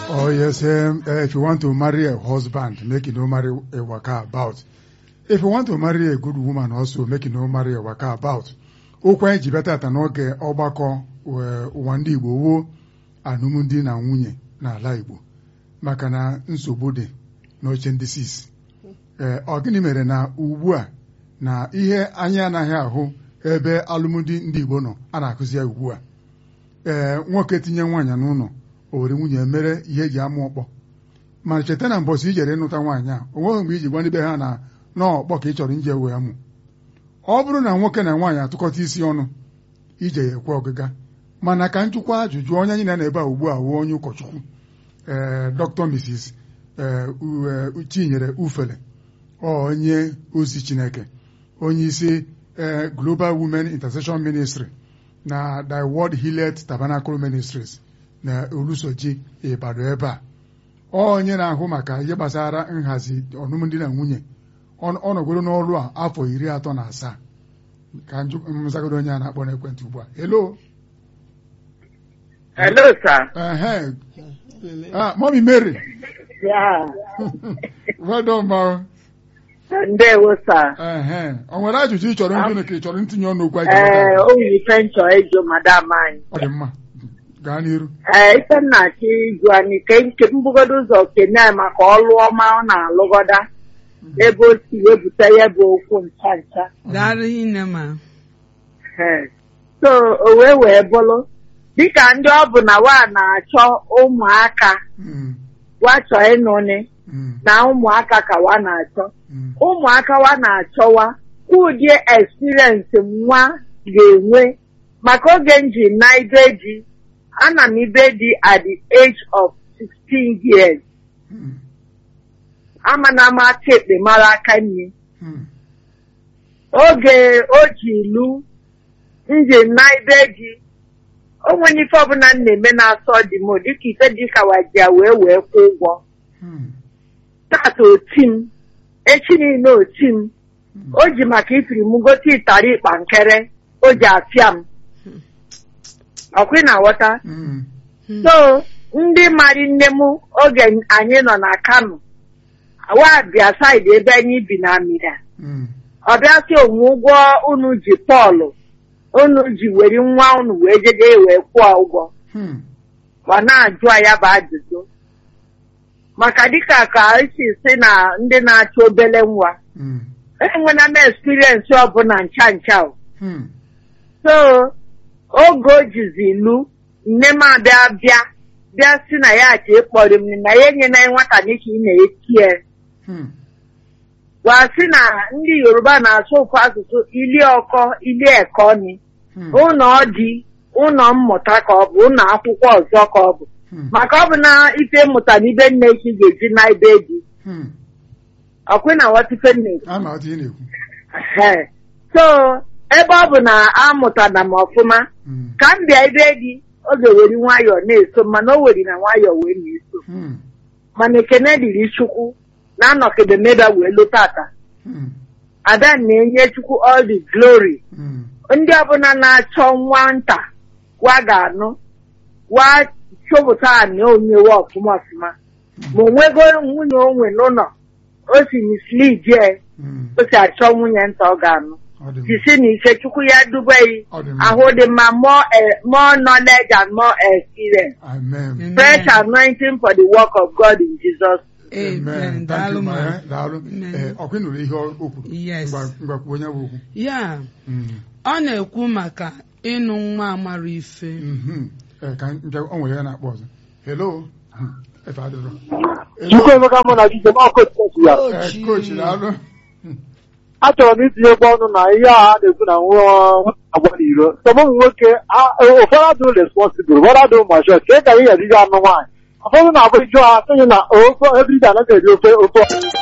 Oh yes, um, uh, if you want to marry a husband, make you no marry a waka about. If you want to marry a good woman also, make you no marry a waka about. Okwu anyị ji bịa tata n'oge ọgbakọ eh, ụwa ndị Igbo wuo alụmdi na nwunye n'ala Igbo maka na nsogbu dị n'oche ndị sis. Ee, ọ gịnị mere na ugbu a na ihe anyị anaghị ahụ ebe alụmdi ndị Igbo nọ a na-akụzi ya ugbu a. Ee, nwoke tinye nwaanyị n'ụlọ o were nwunye mere ihe eji amụ ọkpọ mana cheta na mbọsị ijere ịnụta nwaanyị a o nweghị mgbe iji gwa ndị be ha na n'ọkpọ ka ị chọrọ ije wee mụ ọ bụrụ na nwoke na nwaanyị atụkọta isi ọnụ ije ya ekwe ọgịga mana ka njụkwa ajụjụ onye anyị na ebe a ugbu a wuo onye ụkọchukwu ee dr mrs ee u- ee, chinyere ufele ọ onye ozi chineke onye isi ee global women intercession ministry na the world hillet tabernacle ministries na olusoji ịbado ebe a Ọ onye na-ahụ maka ihe gbasara nhazi ọnụmdị na nwunye ọ ọ nọgoro n'ọrụ a afọ iri atọ na asaa ka njụ- nzagodo onye a na-akpọ n'ekwentị ugbu a hello Hello, sir. ehe ah mommy mary Yeah. well done ma Ndewo, sir. ehe o nwere ajụjụ ị chọrọ ịjụ ka ị chọrọ ntinye ọnụ okwu anyị Ee, ga-agbata? o nwere ife nchọ ịjụ madam anyị. ọ dị mma gaa n'iru Ee, ife m na-achọ ịjụ anyị ka nke mbugodo ụzọ kene maka ọlụ ọma ọ na-alụgoda ebe o si wepụta ya bụ okwu ncha ncha. Daalụ hinne ma. Ee. So, o wee wee bụrụ dịka ndị ọ bụ na wa na-achọ ụmụaka Mm, wa chọọ ịnụnị mm, na ụmụaka ka wa na-achọ. mm, ụmụaka wa na-achọwa ụdị experience nwa ga-enwe maka oge m ji na ibe di ana m ibe di at the age of 16 years mm, amana m aka ekpe mara aka nne mm, oge o ji ilu m ji na ibe di o nwere ife ọbụla m na-eme na-asọ di m dịka ife dịka wajia wee wee kwụ ụgwọ mm, tata oti m echi niile oti m o ji maka ifiri m gote ịtara ịkpa nkere o ji afịa m ọkwa ị na-aghọta mm, so ndị mari nne m oge anyị nọ na kano wa bịa saịdị ebe anyị bi na amịra mm, ọ bịa sị onwe ụgwọ unu ji pọlụ unu ji weri nwa unu wee jede wee kwụọ ụgwọ mm, ma na-ajụ ya bụ ajụjụ maka dịka ka esi si na ndị na-achọ obele nwa mm, enwena m experience ọbụla ncha ncha o. mm. so oge o jizi ilu nne m abịa bịa bịa si na ya ji ịkpọrọ m na ya enyena nwata dịka ị na-etie Hmm. gwa sị na ndị yoruba na-asụ ofu asụsụ ili ọkọ ili ẹkọ ni Hmm. ụlọ dị ụlọ mmụta ka ọ bụ ụlọ akwụkwọ ọzọ ka ọ bụ Hmm. maka ọ bụ na ife mmụta na ibe nne chi ga-eji na ibe di Hmm. ọkwe na wata ife nne a ma ọtụ ị na-ekwu Ehe. so ebe ọ bụ na amụtara m ọfụma Hmm. ka m bịa ebe dị ọ ga-eweri nwayọọ na-eso mana o weri na nwayọọ wee na-eso Hmm. mana ekene dịrị chukwu na anọkebe meba wee lụta ata Hmm. ada na-enye chukwu all the glory Hmm. ndị ọbụla na-achọ nwata wa ga-anụ wa chọpụta na onyewe ọfụma ọfụma ma onwego nwunye onwe n'ụlọ o si mislead je Hmm. o si achọ nwunye nta ọ ga-anụ Ọ dị mma. jisi na ike chukwu ya dubeghị Ọ dị mma. ahụ dị mma more eh, more knowledge and more experience Amen. Amen. fresh anointing for the work of God in Jesus Amen. Thank Daalụ you, ma. ma. Daalụ. Amen. Eh, ọkwa ị nụrụ ihe o kwuru? Yes. Ngwa- ngwa kwuo onye bụ okwu. Ya, Hmm. ọ na-ekwu maka ịnụ nwa amara ife. Mhm. Eh, ka nke o nwere ya na-akpọ ọzọ. Hello. Hmm. Efe adịrọ. Chukwuemeka mụ na Jizọs ọkụ otu ya Eh, coach daalụ. achọrọ m itinyekwa ọnụ na ihe a a na-ekwu na nwa agwa n'iro sọbụ ụmụ nwoke a- ụfọdụ adụ responsible ụfọdụ adụ mashọ ka ka ihe ejije anụ nwaanyị ụfọdụ na-abụ ijụ ha sịghị na ofe ebride anaghị eri ofe ofe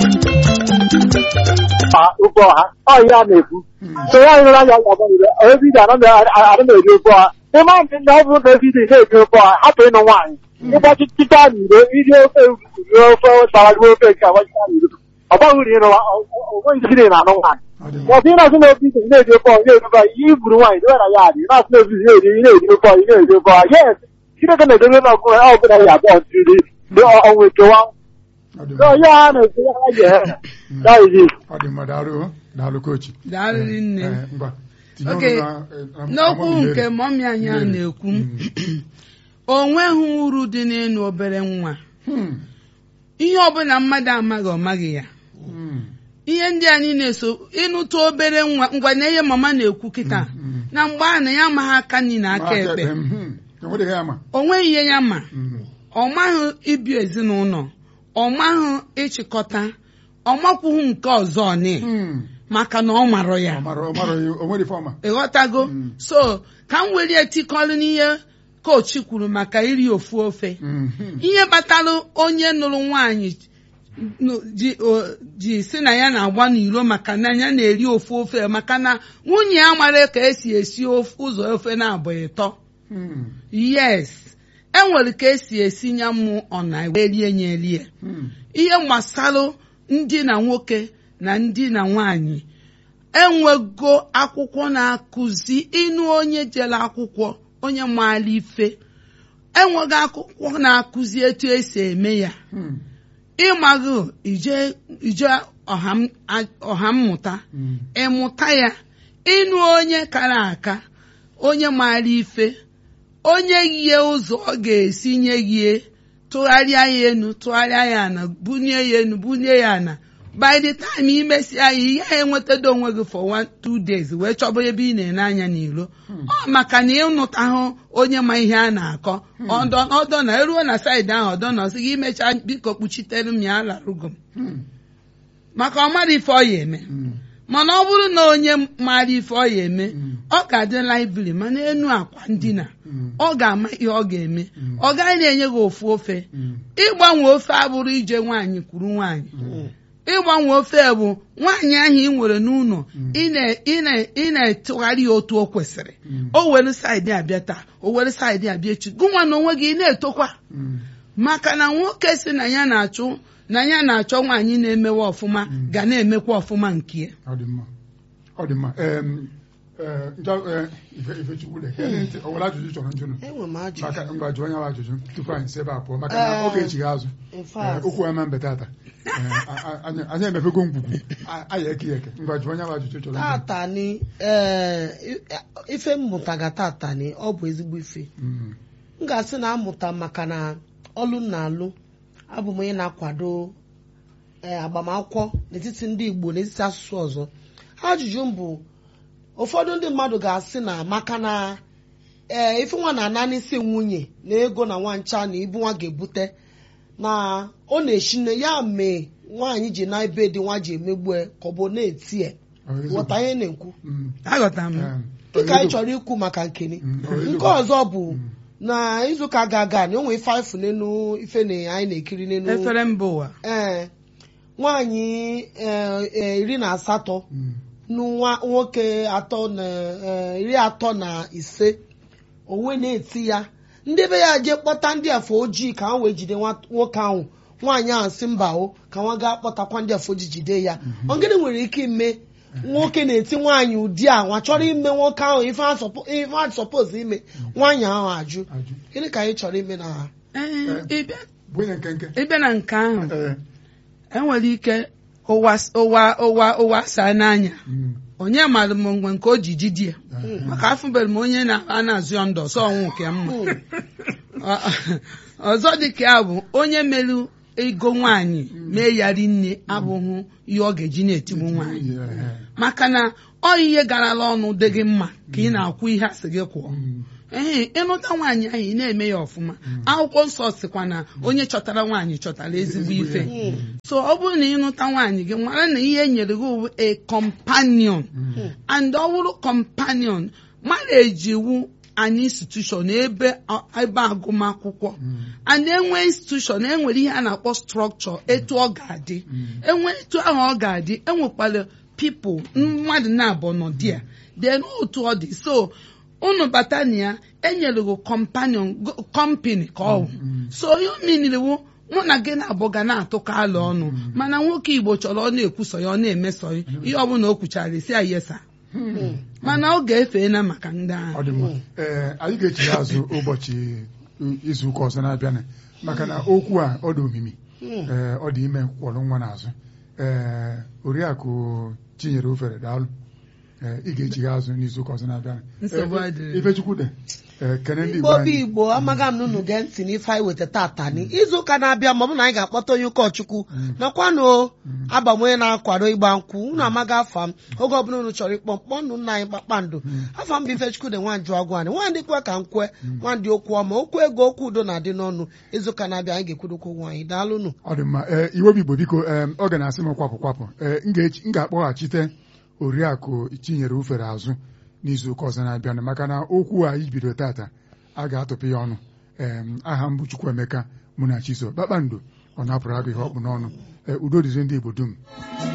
ọha ofe ọha ọ ihe a na-ekwu so ya nyere anya agwa n'iro ebride anaghị eri ofe ọha ịma ndị ndị ọ bụrụ na ebride na-eri ofe ọha hapụ ịnụ nwaanyị ịgbachi chịta n'iro iri ofe rie ofe tara gị ofe nke agbachita n'iro ọ baghị uru ịnụ onweghị isi na-anụ nwaanyị Ọ dị mma. Bọ̀dé náà sínú obi tèmi náà èdè bọ̀ ilé ìdúbà yìí burú wáyé ìdúbà náà yáàdì náà sínú obi ilé ìdè ilé ìdè bọ̀ ilé ìdè bọ̀ yẹ́ kí ló kẹ́lẹ̀ ìdúró náà gún ẹ̀ ọ́ gbọ́dọ̀ yà bọ̀ tìrì ndị ọnwa ekewa Ọ dị so mma. ya ha na-esi ya ha ga-ehe that is it Ọ dị mma daalụ daalụ kochi daalụrị nne Eh, ngwa tinye Okay. ọnụ na- eh, na- n'okwu amamihe. nke mọmị anyị a Mmiri. na-ekwu Mm. o nweghị uru dị n'ịnụ obere nwa Hmm. ihe ọbụla mmadụ amaghị ọ maghị ya Hmm. ihe ndị anyị na-eso ịnụta obere nwa ngwa na ihe mama na-ekwu kịta Mm. na mgbe a na ya amaghị aka nri na aka ekpe Hmm. enweghị ya ma o nweghị ihe ya ma Hmm. ọ maghị ibi ezinụlọ ọ maghị ịchịkọta ọ makwughị nke ọzọ ni Hmm. maka na ọ marọ ya ọ mara ọ mara o nwere ife ọma ịghọtago Mm. so ka m were etikọrọ n'ihe kochi kwuru maka iri ofu ofe Hmm. Hmm. ihe kpatara onye nụrụ nwaanyị nụ- ji o- ji si na ya na-agba n'iro maka na ya na-eri ofu ofe maka na nwunye ya mara ka esi esi of- ụzọ ofe na-abụ ịtọ Hmm. yes enwere ka esi esi nya mụ ọna wee rie nye erie Hmm. ihe gbasara ndị na nwoke na ndị na nwaanyị enwego akwụkwọ na-akụzi ịnụ onye jere akwụkwọ onye maara ife enwego akwụkwọ na-akụzi etu esi eme ya Hmm. ịmaghị ije ije ọha m- a- ọha mmụta Hmm. ịmụta ya ịnụ onye kara aka onye maara ife onye yie ụzọ ọ ga-esi nye gị tụgharịa ya enu tụgharịa ya ana bunie ya enu bunie ya ana by the time imesia ya ihe ya enwetado onwe gị for one two days wee chọba ebe ị na-ene anya n'iro ọ maka na ịnụtahụ onye ma ihe a na-akọ ọdọ ọdọ na eruo na saịdị ahụ ọdọ na ọsị gị imechaa biko kpuchitere m ya alarụgo m Hmm. maka ọ mara ife ọ ya eme Hmm. mana ọ bụrụ na onye maara ife ọ ya eme Mm. ọ ga-adị laibiri mana enu akwa ndina Mm. ọ ga-ama ihe ọ ga-eme Mm. ọ gaghị na-enye gị ofu ofe Hmm. ịgbanwe ofe abụrụ ije nwaanyị kwuru nwaanyị ịgbanwe ofe bụ nwaanyị ahụ ị nwere n'ụlọ Mm. ị na- ị na- ị na-etụgharị ya otu o kwesịrị Mm. o were saịdị abịa taa o were saịdị abịa echi gụnwa na onwe gị ị na-etokwa Hmm. maka na nwoke si na ya na-achụ na ya na-achọ nwaanyị na-emewe ọfụma Mm. ga na-emekwa ọfụma nke ya ọ dị mma ọ dị mma Em, eh, njọ eh, ife ifechukwu le o nwere ajụjụ ị chọrọ njụnụ enwe m ajụjụ maka ngwa jụọ onye nwe ajụjụ tupu anyị si ebe a pụọ maka na Eh. oge echighị azụ in Eh, fact okwu ema mbe tata Eh, a- a- anyị anyị emepego ngwugwu A- anyị eke ya eke ngwa jụọ onye nwe ajụjụ ị chọrọ njụnụ tata ni ee ife mmụtaga tata ni ọ bụ ezigbo ife Hmm. m ga-asị na amụta maka na ọlụ m na-alụ abụ m onye na-akwado ee, agbamakwụkwọ n'etiti ndị Igbo n'etiti asụsụ ọzọ ajụjụ m bụ ụfọdụ ndị mmadụ ga-asị na maka na ee ife nwa na-ana n'isi nwunye na ego na nwancha na ibu nwa ga-ebute na ọ na-eshi nne ya mee nwaanyị ji na ebe dị nwa ji emegbue ka ọ bụ na-eti ya Ọ eziokwu. ghọta ihe na-ekwu Hmm. aghọtara m Em, dịka anyị eziokwu. chọrọ ikwu maka nkeni Mm, ọ eziokwu. nke ọzọ bụ na izuụka ga-aga na onwe ife afụ n'elu ife na anyị na-ekiri n'elu efere mba ụwa ee nwaanyị ee, ee, iri na asatọ Hmm. nwa nwoke atọ na ee, iri atọ na ise onwe na-eti ya ndị be ya jee kpọta ndị afọ ojii ka ha wee jide nwa- nwoke ahụ nwaanyị ahụ si mba o ka nwa gaa kpọtakwa ndị afọ ojii jide ya ọ gịnị nwere ike ime nwoke na-eti nwaanyị ụdị a nwa chọrọ ime nwoke ahụ ife a sọpo- ife a sọpọz ime nwaanyị ahụ ajụ Ajụ. gịnị ka anyị chọrọ ime na ha Ee, ịbịa- bụ onye nkenke ịbịa na nke ahụ Eh, enwere ike ụwa ụwa ụwa ụwa saa n'anya hmm. onye mara m mgbe nke o ji jidi ya maka afụbeghị m onye na-a na-azụ ya ndụ ọsọ ọnwụ nke mma Ọ- ọzọ dị ka ya bụ onye merụ ego nwaanyị mee ya rinne abụghị ihe ọ ga-eji na-etigbu nwaanyị Eh, eh. maka na ọ ihe garala ọnụ dị gị mma ka ị na-akwụ ihe asị gị kwụọ Hmm. ee ịnụta nwaanyị ahụ ị na-eme ya ọfụma akwụkwọ nsọ sịkwa na onye chọtara nwaanyị chọtara ezigbo ife so ọ bụrụ na ịnụta nwaanyị gị mara na ihe enyere gị bụ a companion and ọ bụrụ companion marriage iwu an institution ebe ebe agụmakwụkwọ and enwe institution enwere ihe a na-akpọ structure etu ọ ga-adị enwe etu ahụ ọ ga-adị enwekwara people mmadụ na-abụ nọ di ya then otu ọ dị so unu bata na ya enyere gị companion go- company ka ọ bụ so ihe o miniriwu mụ na gị na-abụ ga na-atụkọ alụ ọnụ mana nwoke igbo chọrọ ọ na-ekwusọ ya ọ na-emeso ya ihe ọbụla o kwuchara isi ya yesa mana ọ ga-efeela maka ndị ahụ ọ dị mma ee anyị ga-echigha azụ ụbọchị izu ụka ọzọ na-abịanụ maka na okwu a ọ dị omimi Hmm. ee ọ dị ime kwọrọ nwa n'azụ ee oriakụ chinyere ofere daalụ ee ị ga-echigha azụ n'izuụka ọzọ na-abịa Nsogbu Ee, adịghị. ifechukwu dị ee kene ndị igbo igbo bụ anyị igbo amaghị m na unu gee ntị n'ife anyị weta tata ni izu ụka na-abịa ma ọ bụ na anyị ga-akpọta onye ụkọchukwu nakwanụ aba m onye na-akwado ịgba nkwụ unu amaghị afa m oge ọbụla unu chọrọ ịkpọ mkpọ nnu nna anyị kpakpando afa m bụ ifechukwu dị nwanjụ agwụ anyị nwandị kwe ka m kwe nwandị okwu ọma okwu ego okwu udo na-adị n'ọnụ izu ụka na-abịa anyị ga-ekwudokwu okwu anyị daalụnụ ọ dị mma ee iwe bụ igbo biko ee ọ ga na-asị m kwapụ kwapụ ee m ga-echi- m ga-akpọghachite oriakụ chinyere ufere azụ n'izuụka ọzọ na-abịanụ maka na okwu a ibido tata a ga-atụpụ ya ọnụ ee aha m bụ Chukwuemeka mụ na Chiso kpakpando ọ napụrụ agụ ihe ọkpụ n'ọnụ ee udo dịzi ndị igbo dum